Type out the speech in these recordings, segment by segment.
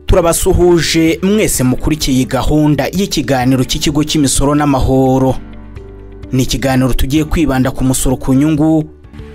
turabasuhuje mwese mukurikiye iyi gahunda y'ikiganiro cy'ikigo cy'imisoro n'amahoro ni ikiganiro tugiye kwibanda ku musoro ku nyungu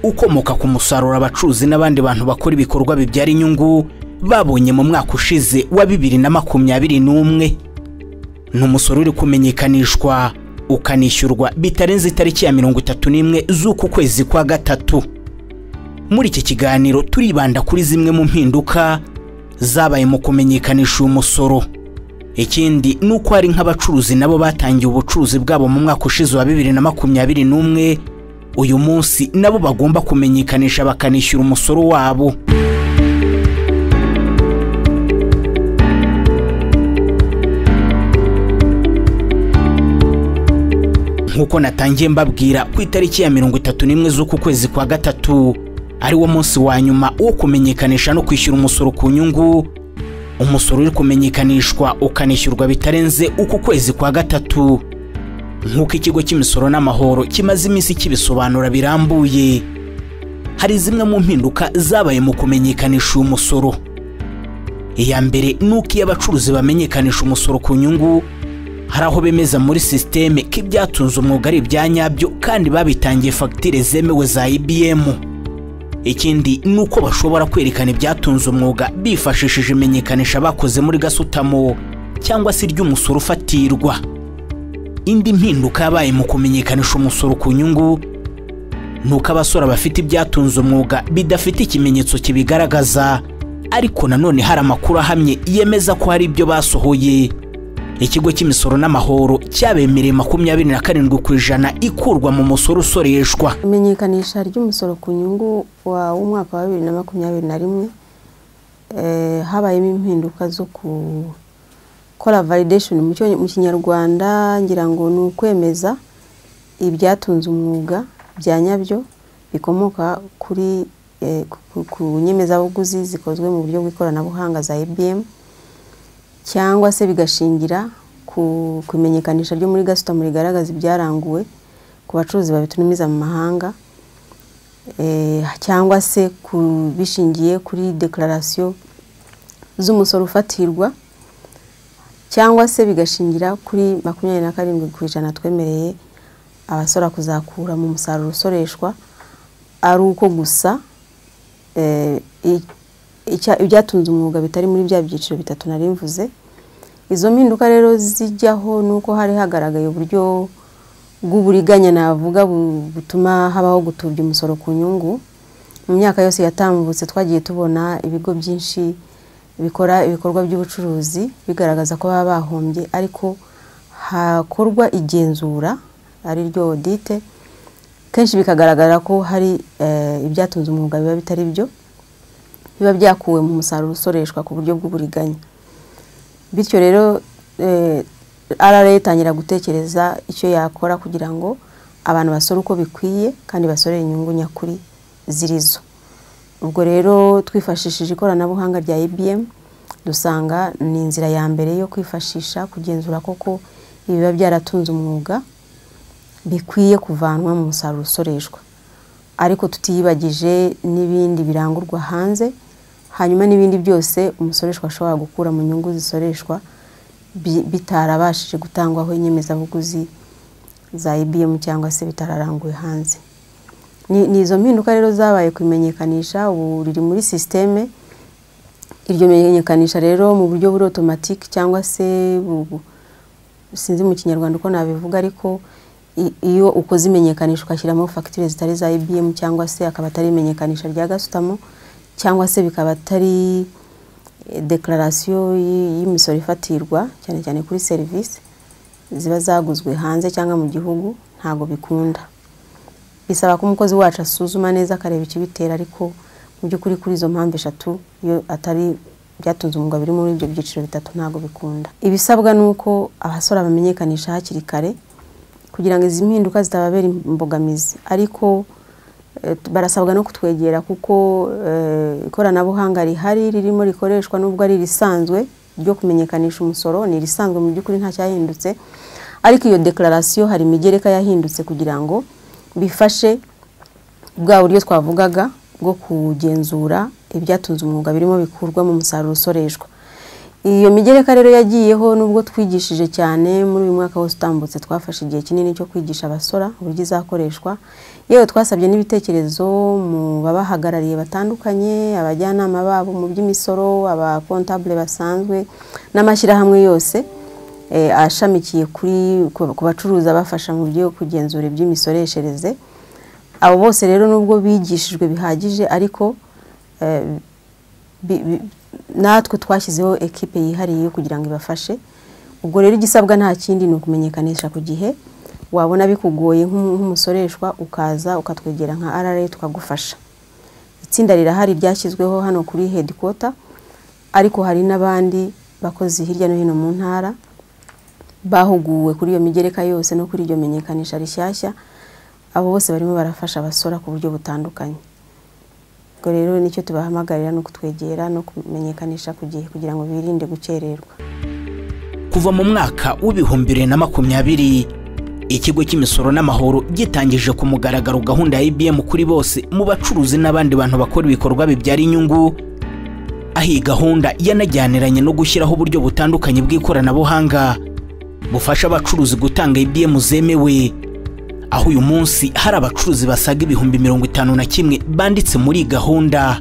ukomoka ku musaruro abacuruzi n'abandi bantu bakora ibikorwa bibyara inyungu babonye mu mwaka ushize wa bibiri na makumyabiri n'umwe ni umusoro uri kumenyekanishwa ukanishyurwa bitarenze itariki ya mirongo itatu n'imwe z'uku kwezi kwa gatatu muri iki kiganiro turibanda kuri zimwe mu mpinduka zabaye mu kumenyekanisha uyu musoro ikindi ni uko hari nk'abacuruzi nabo batangiye ubucuruzi bwabo mu mwaka ushize wa bibiri na makumyabiri n'umwe uyu munsi nabo bagomba kumenyekanisha bakanishyura umusoro wabo nk'uko natangiye mbabwira ku itariki ya mirongo itatu n'imwe z'uku kwezi kwa gatatu ari wo munsi wa nyuma wo kumenyekanisha no kwishyura umusoro ku nyungu umusoro uri kumenyekanishwa ukanishyurwa bitarenze uku kwezi kwa gatatu nk'uko ikigo cy'imisoro n'amahoro kimaze iminsi kibisobanura birambuye hari zimwe mu mpinduka zabaye mu kumenyekanisha uyu musoro iya mbere ni uko iyo abacuruzi bamenyekanisha umusoro ku nyungu hari aho bemeza muri sisiteme ko ibyatunze umwuga ari ibya nyabyo kandi babitangiye fagitire zemewe za ibiyemu ikindi ni uko bashobora kwerekana ibyatunze umwuga bifashishije imenyekanisha bakoze muri gasutamo cyangwa se iry'umusoro ufatirwa indi mpinduka yabaye mu kumenyekanisha umusoro ku nyungu ni uko abasora bafite ibyatunze umwuga bidafite ikimenyetso kibigaragaza ariko nanone hari amakuru ahamye yemeza ko hari ibyo basohoye ikigo cy'imisoro n'amahoro cyabemereye makumyabiri na karindwi ku ijana ikurwa mu musoro usoreshwa imenyekanisha ry'umusoro ku nyungu w'umwaka wa bibiri na makumyabiri na rimwe habayemo impinduka zo gukora validation mu kinyarwanda ngira ngo ni ukwemeza ibyatunze umwuga bya nyabyo bikomoka kuri ku nyemezabuguzi zikozwe mu buryo bw'ikoranabuhanga za ibm cyangwa se bigashingira ku imenyekanisha ryo muri gasutamo rigaragaza ibyaranguwe ku bacuruzi babitumiza mu mahanga cyangwa se bishingiye kuri dekararasiyo z'umusoro ufatirwa cyangwa se bigashingira kuri makumyabiri na karindwi ku ijana twemereye abasora kuzakura mu musaruro usoreshwa ari uko gusa ibyatunze umwuga bitari muri bya byiciro bitatu nari mvuze izo mpinduka rero zijyaho ni uko hari hagaragaye uburyo bw'uburiganya navuga butuma habaho gutubya umusoro ku nyungu mu myaka yose yatambutse twagiye tubona ibigo byinshi bikora ibikorwa by'ubucuruzi bigaragaza ko baba bahombye ariko hakorwa igenzura ari ryo odite kenshi bikagaragara ko hari ibyatunze umwuga biba bitari byo biba byakuwe mu musaruro usoreshwa ku buryo bw'uburiganya bityo rero rra itangira gutekereza icyo yakora kugira ngo abantu basore uko bikwiye kandi basorere inyungu nyakuri zirizo ubwo rero twifashishije ikoranabuhanga rya ibm dusanga ni inzira ya mbere yo kwifashisha kugenzura koko ibiba byaratunze umwuga bikwiye kuvanwa mu musaruro usoreshwa ariko tutiyibagije n'ibindi birangurwa hanze hanyuma n'ibindi byose umusoreshwa ashobora gukura mu nyungu zisoreshwa bitarabashije gutangwaho inyemezabuguzi za ibm cyangwa se bitararanguye hanze ni izo mpinduka rero zabaye kumenyekanisha ubu riri muri sisiteme iryo menyekanisha rero mu buryo buri otomatike cyangwa se sinzi mu kinyarwanda uko nabivuga ariko iyo ukoze imenyekanisha ugashyiramo fagitire zitari za ibm cyangwa se akaba atari imenyekanisha rya gasutamo cyangwa se bikaba atari dekararasiyo y'imisoro ifatirwa cyane cyane kuri serivisi ziba zaguzwe hanze cyangwa mu gihugu ntabwo bikunda bisaba ko umukozi wacu asuzuma neza akareba ikibitera ariko mu by'ukuri kuri izo mpamvu eshatu iyo atari byatunze umwuga biri muri ibyo byiciro bitatu ntabwo bikunda ibisabwa ni uko abasora bamenyekanisha hakiri kare kugira ngo izi mpinduka zitababera imbogamizi ariko barasabwa no kutwegera kuko ikoranabuhanga rihari ririmo rikoreshwa nubwo ari irisanzwe ryo kumenyekanisha umusoro ni irisanzwe mu by'ukuri nta cyahindutse ariko iyo dekararasiyo hari imigereka yahindutse kugira ngo bifashe bwa buryo twavugaga bwo kugenzura ibyatunze umwuga birimo bikurwa mu musaruro usoreshwa iyo migereka rero yagiyeho nubwo twigishije cyane muri uyu mwaka wose utambutse twafashe igihe kinini cyo kwigisha abasora uburyo izakoreshwa yewe twasabye n'ibitekerezo mu babahagarariye batandukanye abajyanama babo mu by'imisoro abakontabule basanzwe n'amashyirahamwe yose eh, ashamikiye kuri ku bacuruza bafasha mu byo kugenzura iby'imisoreshereze abo bose rero nubwo bigishijwe bihagije ariko eh, bi- bi- natwe twashyizeho ekipe yihariye kugira ngo ibafashe ubwo rero igisabwa nta kindi ni ukumenyekanisha ku gihe wabona bikugoye nk'umu- nk'umusoreshwa ukaza ukatwegera nka rra tukagufasha itsinda rirahari ryashyizweho hano kuri headquarter ariko hari n'abandi bakozi hirya no hino mu ntara bahuguwe kuri iyo migereka yose no kuri iryo menyekanisha rishyashya abo bose barimo barafasha abasora ku buryo butandukanye ubwo rero nicyo tubahamagarira ni ukutwegera no kumenyekanisha ku gihe kugira ngo birinde gukererwa kuva mu mwaka w'ibihumbi bibiri na makumyabiri ikigo cy'imisoro n'amahoro gitangije ku mugaragaro gahunda ya ibm kuri bose mu bacuruzi n'abandi bantu bakora ibikorwa bibyara inyungu aho iyi gahunda yanajyaniranye no gushyiraho uburyo butandukanye bw'ikoranabuhanga bufasha abacuruzi gutanga ibm zemewe aho uyu munsi hari abacuruzi basaga ibihumbi mirongo itanu na kimwe banditse muri iyi gahunda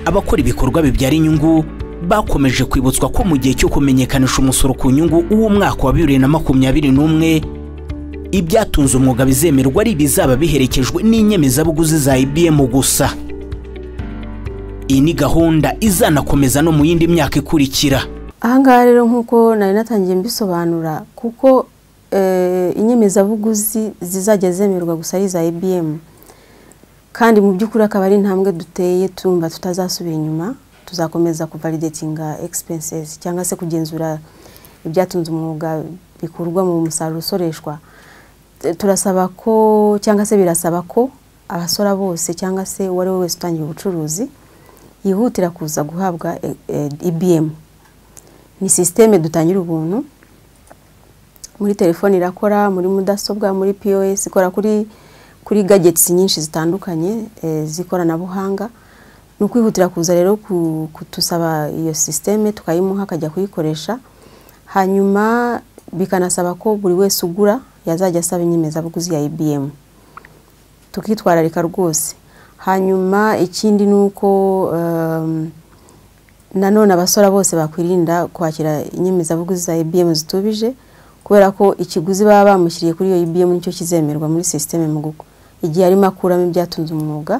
abakora ibikorwa bibyara inyungu bakomeje kwibutswa ko mu gihe cyo kumenyekanisha umusoro ku nyungu w'umwaka wa bibiri na makumyabiri n'umwe ibyatunze umwuga bizemerwa ari ibizaba biherekejwe n'inyemezabuguzi za ibm gusa iyi ni gahunda izanakomeza no mu yindi myaka ikurikira ahangaha rero nk'uko nari natangiye mbisobanura kuko eh, inyemezabuguzi zizajya zemerwa gusa ari iza ibm kandi mu by'ukuri akaba ari intambwe duteye tumva tutazasubira inyuma tuzakomeza kuvalidatinga expenses cyangwa se kugenzura ibyatunze umwuga bikurwa mu musaruro usoreshwa Eh, turasaba ko cyangwa se birasaba ko abasora bose cyangwa se uwo ari we wese utangiye ubucuruzi yihutira kuza guhabwa eh, eh, ibm ni sisiteme dutangira ubuntu muri telefone irakora muri mudasobwa muri pos ikora kuri kuri gadgets nyinshi zitandukanye eh, z'ikoranabuhanga ni ukwihutira kuza rero ku- kutusaba iyo sisiteme tukayimuha akajya kuyikoresha hanyuma bikanasaba ko buri wese ugura yazajya asaba inyemezabuguzi ya ibm tukitwararika rwose hanyuma ikindi ni uko um, nanone abasora bose bakwirinda kwakira inyemezabuguzi za ibm zitubije kubera ko ikiguzi baba bamushyiriye kuri iyo ibm nicyo kizemerwa muri sisiteme mu guko igihe arimo akuramo ibyatunze umwuga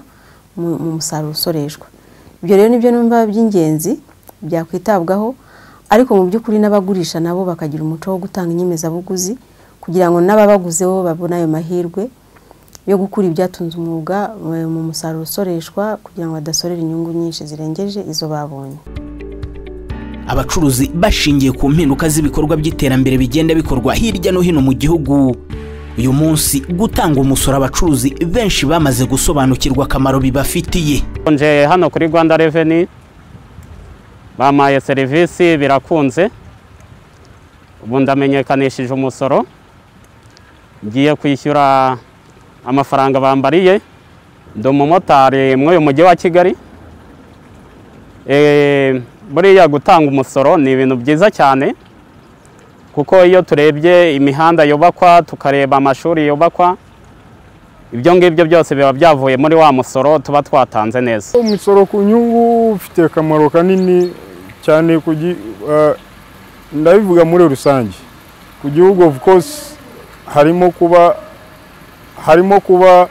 mu mu musaruro usoreshwa ibyo rero nibyo numva by'ingenzi byakwitabwaho ariko mu by'ukuri n'abagurisha nabo bakagira umuco wo gutanga inyemezabuguzi kugira ngo n'ababaguzeho babone ayo mahirwe yo gukura ibyatunze umwuga eh, mu musaruro usoreshwa kugira ngo badasorera inyungu nyinshi zirengeje izo babonye abacuruzi bashingiye ku mpinduka z'ibikorwa by'iterambere bigenda bikorwa hirya no hino mu gihugu uyu munsi gutanga umusoro abacuruzi benshi bamaze gusobanukirwa akamaro bibafitiye nje hano kuri rwanda reveni bampaye serivisi birakunze ubu ndamenyekanishije umusoro ngiye kwishyura amafaranga bambariye ndi umumotari muri uyu mujyi wa kigali Eh, buriya gutanga umusoro ni ibintu byiza cyane kuko iyo turebye imihanda yubakwa tukareba amashuri yubakwa ibyo ngibyo byose biba byavuye muri wa musoro tuba twatanze neza umusoro ku nyungu ufite akamaro kanini cyane ku gi- eh, ndabivuga muri rusange ku gihugu of course harimo kuba harimo kuba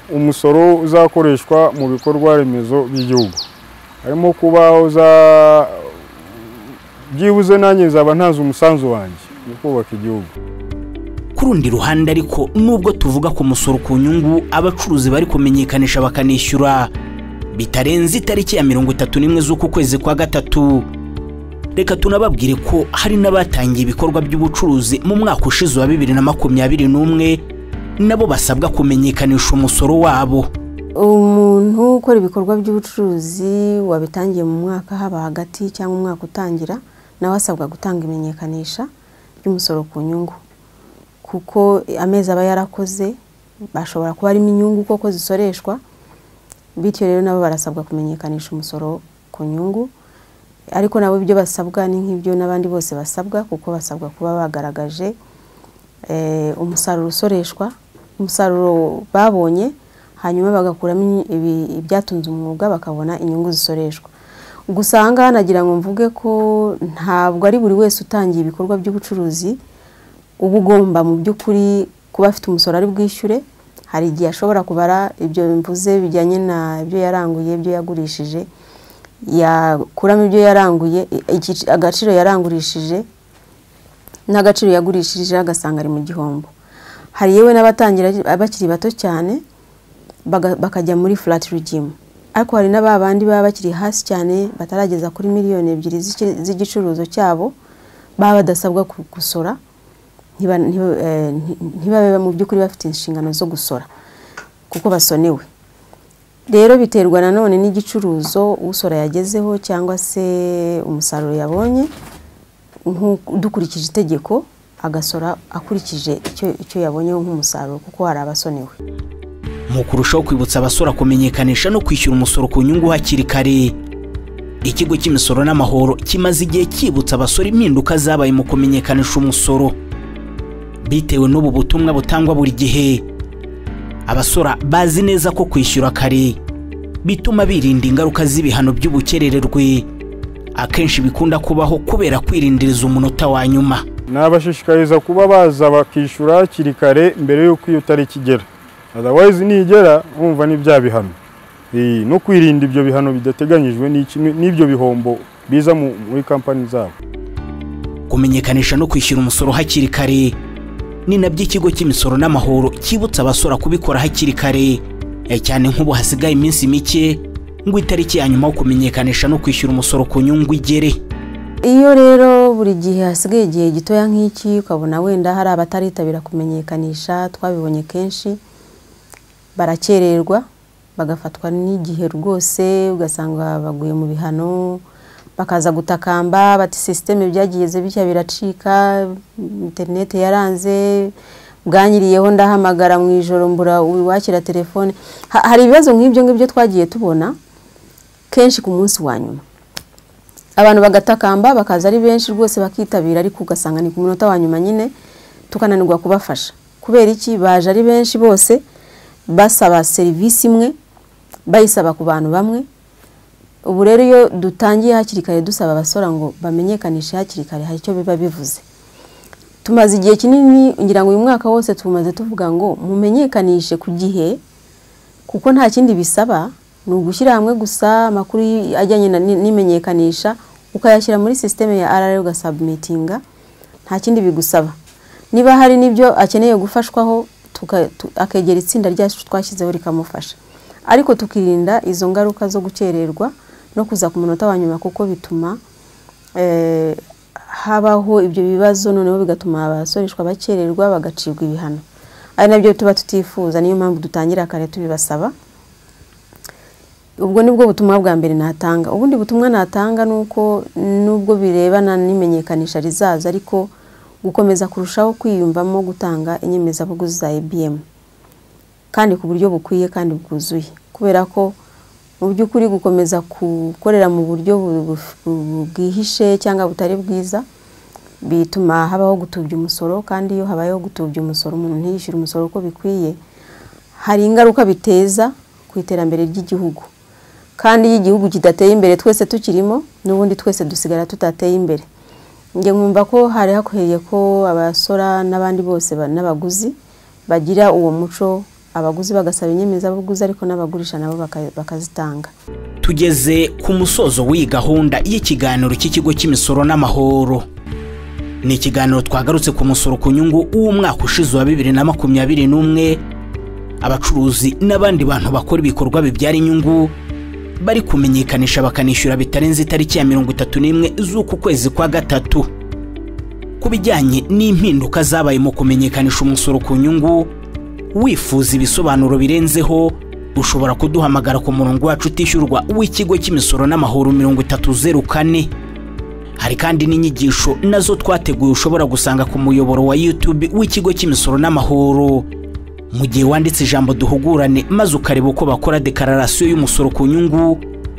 umusoro uzakoreshwa mu bikorwa remezo by'igihugu harimo kuba uza byibuze nanjye nzaba ntanze umusanzu wanjye mu kubaka igihugu ku rundi ruhande ariko nubwo tuvuga ku musoro ku nyungu abacuruzi bari kumenyekanisha bakanishyura bitarenze itariki ya mirongo itatu n'imwe z'uku kwezi kwa gatatu reka tunababwire ko hari n'abatangiye ibikorwa by'ubucuruzi mu mwaka ushize wa bibiri na makumyabiri n'umwe nabo basabwa kumenyekanisha umusoro wabo umuntu ukora ibikorwa by'ubucuruzi wabitangiye mu mwaka haba hagati cyangwa umwaka utangira nawe asabwa gutanga imenyekanisha ry'umusoro ku nyungu kuko amezi aba yarakoze bashobora kuba arimo inyungu koko zisoreshwa bityo rero nabo barasabwa kumenyekanisha umusoro ku nyungu ariko nabo ibyo basabwa ni nk'ibyo n'abandi bose basabwa kuko basabwa kuba bagaragaje eh, umusaruro usoreshwa umusaruro babonye hanyuma bagakuramo inyi- ibi- ibyatunze umwuga bakabona inyungu zisoreshwa gusa aha ngaha nagira ngo mvuge ko ntabwo ari buri wese utangiye ibikorwa by'ubucuruzi uba ugomba mu by'ukuri kuba afite umusoro ari bwishyure hari igihe ashobora kubara ibyo mvuze bijyanye na ibyo yaranguye ibyo yagurishije yakuramo ibyo yaranguye igici- agaciro yarangurishije n'agaciro yagurishije agasanga ari mu gihombo hari yewe n'abatangira bakiri bato cyane baga- bakajya muri flat regime ariko hari n'aba bandi baba bakiri hasi cyane batarageza kuri miliyoni ebyiri z'iki- z'igicuruzo cyabo baba badasabwa ku- gusora ntiba- ntiba- eh, nti- ntibabe mu by'ukuri bafite inshingano zo gusora kuko basonewe rero biterwa nanone n'igicuruzo usora yagezeho cyangwa se umusaruro yabonye nk'u- dukurikije itegeko agasora akurikije icyo icyo yabonyeho nk'umusaruro kuko hari abasonewe mu kurushaho kwibutsa abasora kumenyekanisha no kwishyura umusoro ku nyungu hakiri kare ikigo cy'imisoro n'amahoro kimaze igihe cyibutsa abasora impinduka zabaye mu kumenyekanisha umusoro bitewe n'ubu butumwa butangwa buri gihe abasora bazi neza ko kwishyura kare bituma birinda ingaruka z'ibihano by'ubukerererwe akenshi bikunda kubaho kubera kwirindiriza umunota wa nyuma nabashishikariza kuba baza bakishyura hakiri kare mbere y'uko iyo tariki igera otherwise nigera bumva ni bya bihano Eh, no kwirinda ibyo bihano bidateganyijwe ni kimwe- n'ibyo bihombo biza mu- muri kampani zabo kumenyekanisha no kwishyura umusoro hakiri kare ni nabyo ikigo cy'imisoro n'amahoro cyibutsa abasora kubikora hakiri kare eh, cyane nk'ubu hasigaye iminsi mike ngo itariki ya nyuma yo kumenyekanisha no kwishyura umusoro ku nyungu igere iyo rero buri gihe hasigaye igihe gitoya nk'iki ukabona wenda hari abataritabira kumenyekanisha twabibonye kenshi barakererwa bagafatwa n'igihe rwose ugasanga baguye mu bihano bakaza gutakamba bati sisiteme byagiye ze bishya biracika interineti yaranze bwanyiriyeho ndahamagara mu ijoro mbura uwakira telefone Ha- hari ibibazo nk'ibyo ngibyo twagiye tubona kenshi ku munsi wa nyuma abantu bagatakamba bakaza ari benshi rwose bakitabira ariko ugasanga ni ku munota wa nyuma nyine tukananirwa kubafasha kubera iki baje ari benshi bose basaba serivisi imwe bayisaba ku bantu bamwe ubu rero iyo dutangiye hakiri kare dusaba abasora ngo bamenyekanishe hakiri kare hari icyo biba bivuze tumaze igihe kinini ngira ngo uyu mwaka wose tumaze tuvuga ngo mumenyekanishe ku gihe kuko nta kindi bisaba ni ugushyira hamwe gusa amakuru y- ajyanye na- ni- n'imenyekanisha ukayashyira muri sisiteme ya RR ugasabumitinga nta kindi bigusaba niba hari n'ibyo akeneye gufashwaho tuka- tu- akegera itsinda ryacu twashyizeho rikamufasha ariko tukirinda izo ngaruka zo gukererwa no kuza ku munota wa nyuma kuko bituma eh, habaho ibyo bibazo noneho bigatuma abasoreshwa bakererwa bagacibwa ibihano ari nabyo tuba tutifuza niyo mpamvu dutangira kare tubibasaba ubwo nibwo butumwa bwa mbere natanga ubundi butumwa natanga ni uko nubwo birebana n'imenyekanisha rizaza ariko gukomeza kurushaho kwiyumvamo gutanga inyemezabuguzi za ibm kandi ku buryo bukwiye kandi bwuzuye kubera ko mu by'ukuri gukomeza gukorera mu buryo bu- bu- bu- bwihishe cyangwa butari bwiza bituma habaho gutubya umusoro kandi iyo habayeho gutubya umusoro umuntu ntiyishyure umusoro uko bikwiye hari ingaruka biteza ku iterambere ry'igihugu kandi iyo igihugu kidateye imbere twese tukirimo n'ubundi twese dusigara tutateye imbere njye nkumva ko hari hakwiriye ko abasora n'abandi bose ba- n'abaguzi bagira uwo muco abaguzi bagasaba inyemezabuguzi ariko n'abagurisha nabo baka- bakazitanga tugeze ku musozo w'iyi gahunda y'ikiganiro cy'ikigo cy'imisoro n'amahoro ni ikiganiro twagarutse ku musoro ku nyungu w'umwaka ushize wa bibiri na makumyabiri n'umwe abacuruzi n'abandi bantu bakora ibikorwa bibyara inyungu bari kumenyekanisha bakanishyura bitarenze itariki ya mirongo itatu n'imwe z'uku kwezi kwa gatatu ku bijyanye n'impinduka zabaye mu kumenyekanisha umusoro ku nyungu wifuza ibisobanuro birenzeho ushobora kuduhamagara ku murongo wacu utishyurwa w'ikigo cy'imisoro n'amahoro mirongo itatu zeru kane hari kandi n'inyigisho nazo twateguye ushobora gusanga ku muyoboro wa YouTube w'ikigo cy'imisoro n'amahoro mu gihe wanditse ijambo duhugurane maze ukareba uko bakora dekararasiyo y'umusoro ku nyungu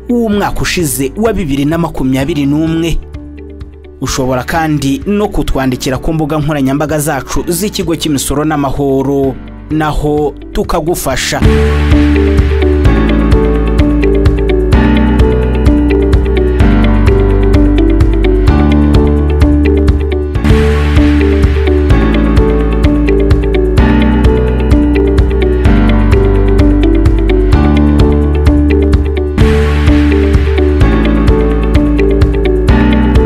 w'umwaka ushize wa bibiri na makumyabiri n'umwe ushobora kandi no kutwandikira ku mbuga nkoranyambaga zacu z'ikigo cy'imisoro n'amahoro naho tukagufasha